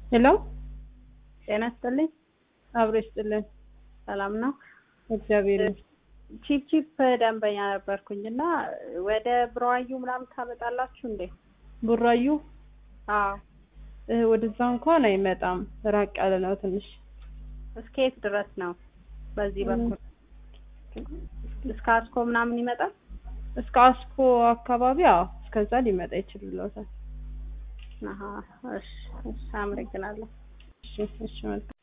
ሄሎ ጤና ይስጥልኝ። አብሮ ይስጥልን። ሰላም ነው። እግዚአብሔር ቺፕ ቺፕ ደንበኛ ነበርኩኝ እና ወደ ብሮዋዩ ምናምን ታመጣላችሁ እንዴ? ቡራዩ አዎ። እ፣ ወደዛ እንኳን አይመጣም። ራቅ ያለ ነው ትንሽ። እስከ የት ድረስ ነው? በዚህ በኩል እስከ አስኮ ምናምን ይመጣል? እስከ አስኮ አካባቢ አዎ፣ እስከዛ ሊመጣ ይችልሎታል። አሀ፣ እሺ፣ እሺ፣ አመሰግናለሁ። እሺ፣ እሺ መልካም